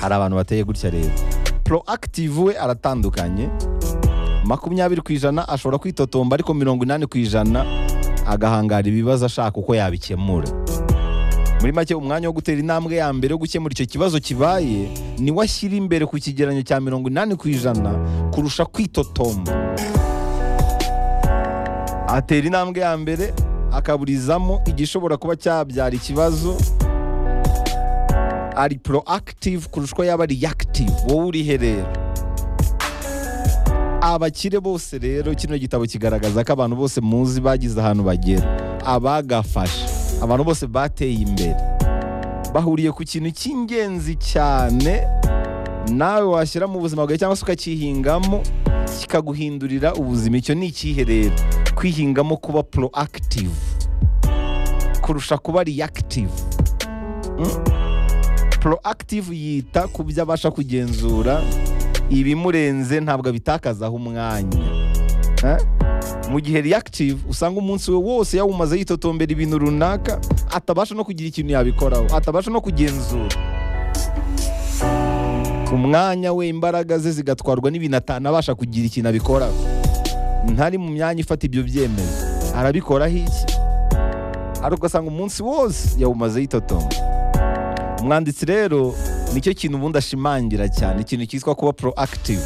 hari abantu bateye gutya rero proactive we aratandukanye makumyabiri ku ijana ashobora kwitotomba ariko mirongo inani ku ijana agahangara ibibazo ashaka uko yabikemura muri make umwanya wo gutera intambwe ya mbere yo gukemura icyo kibazo kibaye ni we ashyira imbere ku kigereranyo cya mirongo inani ku ijana kurusha kwitotomba atera intambwe ya mbere akaburizamo igishobora kuba cyabyara ikibazo ari proactive kurusha uko yaba reactive wowe urihe rero abakire bose rero kino gitabo kigaragaza ko abantu bose muzi bagize ahantu bagera abagafasha abantu bose bateye imbere bahuriye ku kintu cy'ingenzi cyane nawe washyira mu buzima bwawe cyangwa se ukacyihingamo kikaguhindurira ubuzima icyo ni ikihe rero kwihingamo kuba proactive kurusha kuba reactive proactive yita ku byo abasha kugenzura ibimurenze ntabwo abitakazaho umwanya Eh? mu gihe reactive usanga umunsi we wose yawumaze yitotombera ibintu runaka atabasha no kugira ikintu yabikoraho atabasha no kugenzura umwanya we imbaraga ze zigatwarwa n'ibintu atanabasha kugira ikintu abikoraho ntari mu myanya ifata ibyo byemezo arabikoraho iki ariko ugasanga umunsi wose yawumaze yitotomba umwanditsi rero nicyo kintu ubundi ashimangira cyane ikintu cyitwa kuba proactive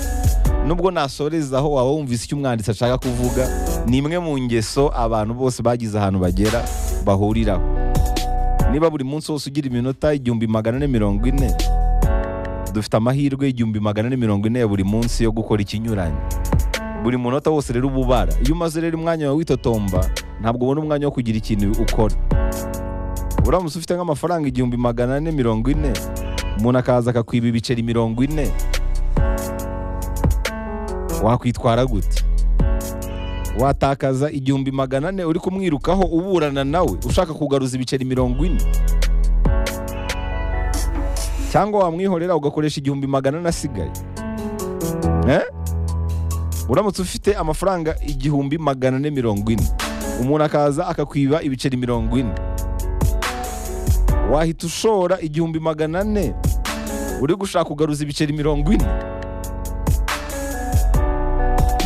nubwo nasorezaho waba wumvise icyo umwanditsi ashaka kuvuga ni imwe mu ngeso abantu bose bagize ahantu bagera bahuriraho niba buri munsi wose ugira iminota igihumbi magana ane mirongo ine dufite amahirwe igihumbi magana ane mirongo ine ya buri munsi yo gukora ikinyuranye buri munota wose rero uba ubara iyo umaze rero umwanya wawe witotomba ntabwo ubona umwanya wo kugira ikintu ukora uramutse ufite nk'amafaranga igihumbi magana ane mirongo ine umuntu akaza akakwiba ibiceri mirongo ine wakwitwara gute watakaza igihumbi magana ane uri kumwirukaho uburana nawe ushaka kugaruza ibiceri mirongo ine cyangwa wamwihorera ugakoresha igihumbi magana ane asigaye Eh? uramutse ufite amafaranga igihumbi magana ane mirongo ine umuntu akaza akakwiba ibiceri mirongo ine wahita ushora igihumbi magana ane uri gushaka kugaruza ibiceri mirongo ine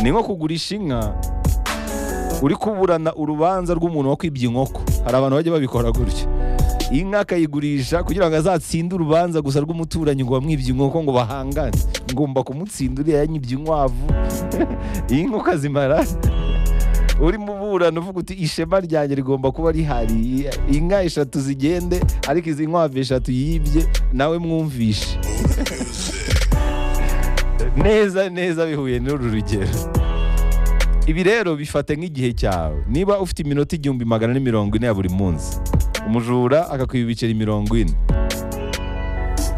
ni nko kugurisha inka uri kuburana urubanza rw'umuntu wakwibye inkoko hari abantu bajya babikora gutyo inka akayigurisha kugira ngo azatsinde urubanza gusa rw'umuturanyi ngo wamwibye inkoko ngo bahangane ngomba kumutsinda uriya yanyibye inkwavu inka ukazimara urimo uburana uvuga uti ishema ryanjye rigomba kuba rihariye inka eshatu zigende ariko izi nkwavu eshatu yibye nawe mwumvishe neza neza bihuye n'uru rugero ibi rero bifata nk'igihe cyawe niba ufite iminota igihumbi magana ane mirongo ine ya buri munsi umujura akakwiba ibiceri mirongo ine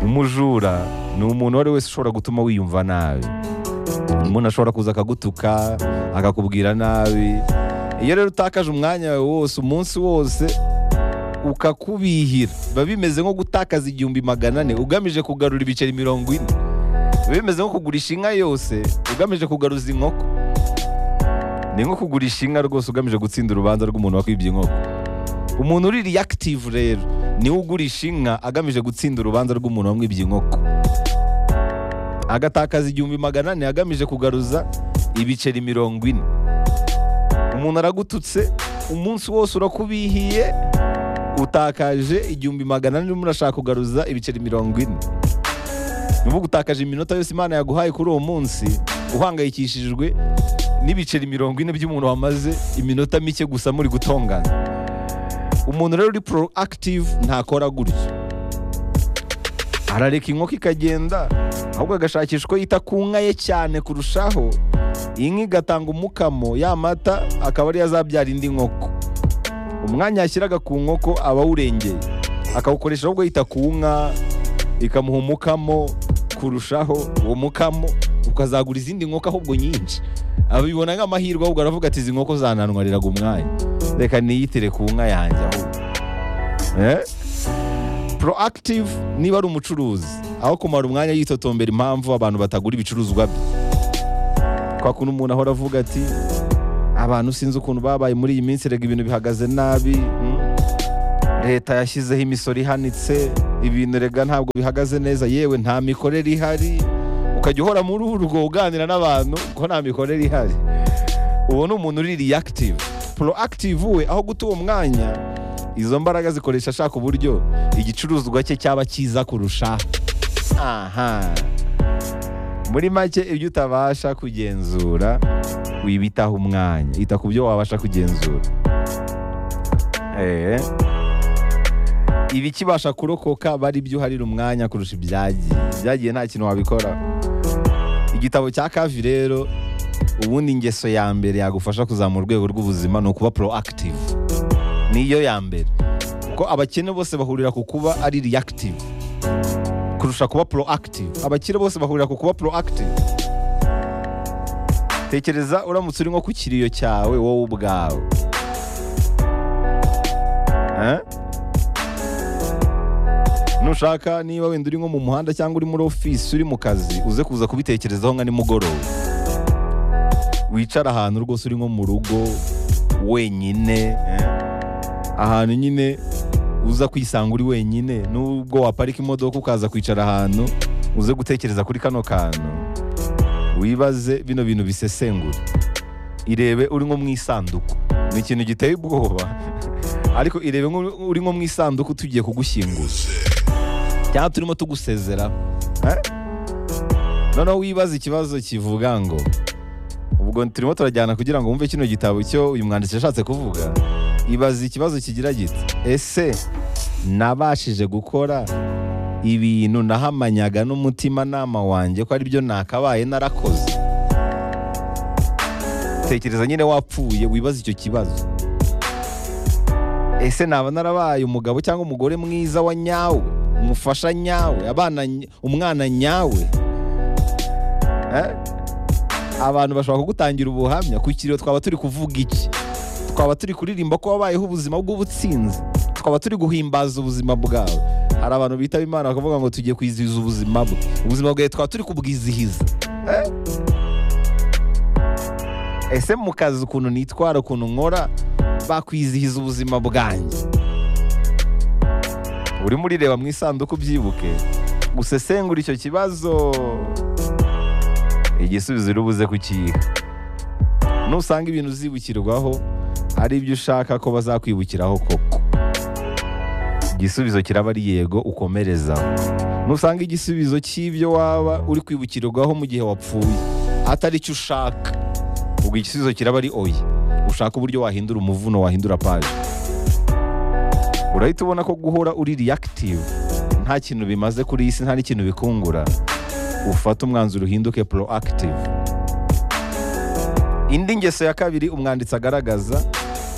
umujura ni umuntu uwo ari we wese ushobora gutuma wiyumva nabi umuntu ashobora kuza akagutuka akakubwira nabi iyo rero utakaje umwanya wawe wose umunsi wose ukakubihira biba bimeze nko gutakaza igihumbi magana ane ugamije kugarura ibiceri mirongo ine biba bimeze nko kugurisha inka yose ugamije kugaruza inkoko ni nko kugurisha inka rwose ugamije gutsinda urubanza rw'umuntu wakwibye inkoko umuntu uri reactive rero niwe ugurisha inka agamije gutsinda urubanza rw'umuntu wamwibye inkoko agatakaza igihumbi magana ane agamije kugaruza ibiceri mirongo ine umuntu aragututse umunsi wose urakubihiye utakaje igihumbi magana ane urimo urashaka kugaruza ibiceri mirongo ine niba ugutakaje iminota yose imana yaguhaye kuri uwo munsi uhangayikishijwe n'ibiceri mirongo ine by'umuntu wamaze iminota mike gusa muri gutongana umuntu rero uri proactive ntakora gutyo arareka inkoko ikagenda ahubwo agashakisha uko yita ku nka ye cyane kurushaho inka igatanga umukamo ya mata akaba ariyo azabyara indi nkoko umwanya yashyiraga ku nkoko aba awurengeye akawukoresha ahubwo yita ku nka ikamuha umukamo kurushaho uwo mukamo ukazagura izindi nkoko ahubwo nyinshi abibona nk'amahirwe ahubwo aravuga ati izi nkoko zananwariraga umwanya reka niyitire ku nka yanjye ahubwo Eh? proactive niba ari umucuruzi aho kumara umwanya yitotombera impamvu abantu batagura ibicuruzwa bye kwa kuntu umuntu ahora avuga ati abantu sinzi ukuntu babaye muri iyi minsi rega ibintu bihagaze nabi mm. leta yashyizeho imisoro ihanitse ibintu rega ntabwo bihagaze neza yewe nta mikorere ihari ukajya uhora muri urwo uganira n'abantu ko nta mikorere ihari ubu ni umuntu uri reactive proactive we aho guta uwo mwanya izo mbaraga zikoresha ashaka uburyo igicuruzwa cye cyaba cyiza kurusha aha muri make ibyo utabasha kugenzura wibitaho umwanya ita ku byo wabasha kugenzura Eh. ibikibasha kurokoka bari byo uharira umwanya kurusha ibyagiye ibyagiye nta kintu wabikora igitabo cya kavi rero ubundi ingeso ya mbere yagufasha kuzamura urwego rw'ubuzima ni ukuba proactive niyo ya mbere kuko abakene bose bahurira ku kuba ari reactive kurusha kuba proactive abakire bose bahurira ku kuba proactive tekereza uramutse uri nko ku kiriyo cyawe wowe ubwawe Eh? nushaka niba wenda uri nko mu muhanda cyangwa uri muri ofisi uri mu kazi uze kuza kubitekerezaho nka nimugoroba wicara ahantu rwose uri nko mu rugo wenyine eh? ahantu nyine uza kwisanga uri wenyine nubwo waparika imodoka ukaza kwicara ahantu uze gutekereza kuri kano kantu wibaze bino bintu bisesengura irebe uri nko mu isanduku ni ikintu giteye ubwoba ariko irebe nko- uri nko mu isanduku tugiye kugushyingura cyangwa turimo tugusezera Eh? noneho wibaza ikibazo kivuga ngo ubwo turimo turajyana kugira ngo wumve kino gitabo cyo uyu mwanditsi yashatse kuvuga ibaza ikibazo kigira giti ese nabashije gukora ibintu nahamanyaga n'umutimanama wanjye ko aribyo nakabaye narakoze tekereza nyine wapfuye wibaza icyo kibazo ese naba narabaye umugabo cyangwa umugore mwiza wa nyawe umufasha nyawe abana ny- umwana nyawe Eh? abantu bashobora kugutangira ubuhamya ku kiriyo twaba turi kuvuga iki twaba turi kuririmba ko wabayeho ubuzima bw'ubutsinzi twaba turi guhimbaza ubuzima bwawe hari abantu bitaba imana bakavuga ngo tugiye kwizihiza ubuzima bwe ubuzima bwawe twaba turi kubwizihiza Eh? ese mu kazi ukuntu nitwara ukuntu nkora bakwizihiza ubuzima bwanjye urimo urireba mu isanduku ubyibuke usesengura icyo kibazo igisubizo urubuze kukiha nusanga ibintu uzibukirwaho ari ibyo ushaka ko bazakwibukiraho koko igisubizo kiraba ari yego ukomerezaho nusanga igisubizo cy'ibyo waba uri kwibukirwaho mu gihe wapfuye atari icyo ushaka ubwo igisubizo kiraba ari oya ushaka uburyo wahindura umuvuno wahindura paje urahita ubona ko guhora uri reactive nta kintu bimaze kuri iyi si nta n'ikintu bikungura ufata umwanzuro uhinduke proactive indi ngeso ya kabiri umwanditsi agaragaza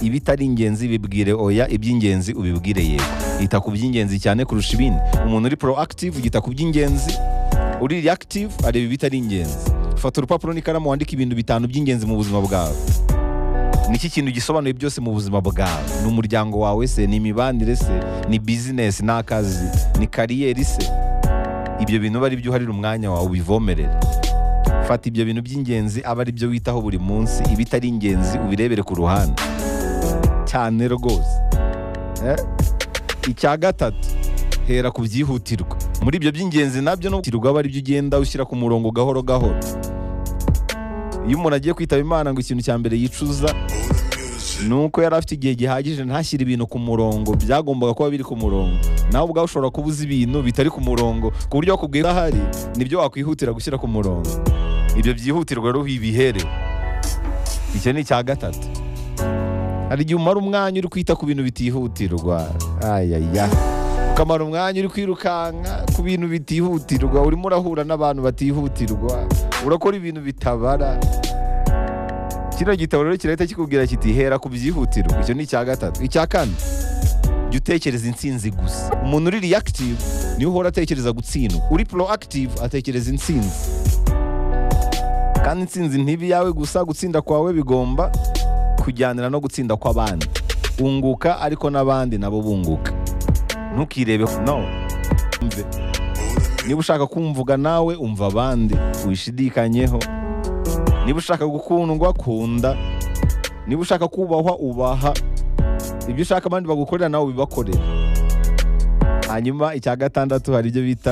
ibitari ingenzi bibwire oya iby'ingenzi ubibwire yego yita ku by'ingenzi cyane kurusha ibindi umuntu uri proactive yita ku by'ingenzi uri reactive areba ibitari ingenzi fata urupapuro n'ikaramu wandike ibintu bitanu by'ingenzi mu buzima bwawe niki kintu gisobanuye byose mu buzima bwawe ni umuryango wawe se ni imibanire se ni bizinesi ni akazi ni kariyeri se ibyo bintu aba ari byo uharira umwanya wawe ubivomerere fata ibyo bintu by'ingenzi aba ari byo witaho buri munsi ibitari ingenzi ubirebere ku ruhande cyane rwose Eh? icya gatatu hera ku byihutirwa muri ibyo by'ingenzi nabyo n'ubwihutirwa aba ari byo ugenda ushyira ku murongo gahoro gahoro iyo umuntu agiye kwitaba imana ngo ikintu cya mbere yicuza ni uko yari afite igihe gihagije ntashyire ibintu ku murongo byagombaga kuba biri ku murongo nawe ubwawe ushobora kuba uzi ibintu bitari ku murongo ku buryo wakubwiye ko ahari nibyo wakwihutira gushyira ku murongo ibyo byihutirwa rero ibihere icyo ni icya gatatu hari igihe umara umwanya uri kwita ku bintu bitihutirwa ayaya ukamara umwanya uri kwirukanka ku bintu bitihutirwa urimo urahura n'abantu batihutirwa urakora ibintu bitabara kino gitabo rero kirahita kikubwira kiti hera ku byihutirwa icyo ni icya gatatu icya kane jya utekereza intsinzi gusa umuntu uri reactive niwe uhora atekereza gutsindwa uri proactive atekereza intsinzi kandi intsinzi ntiba iyawe gusa gutsinda kwawe bigomba kujyanira no gutsinda kw'abandi unguka ariko n'abandi nabo bunguka ntukirebe no Umve. niba ushaka kumvuga nawe umva abandi wishidikanyeho niba ushaka gukundwa kunda niba ushaka kubahwa ubaha ibyo ushaka abandi bagukorera nawe ubibakorere hanyuma icya gatandatu hari ibyo bita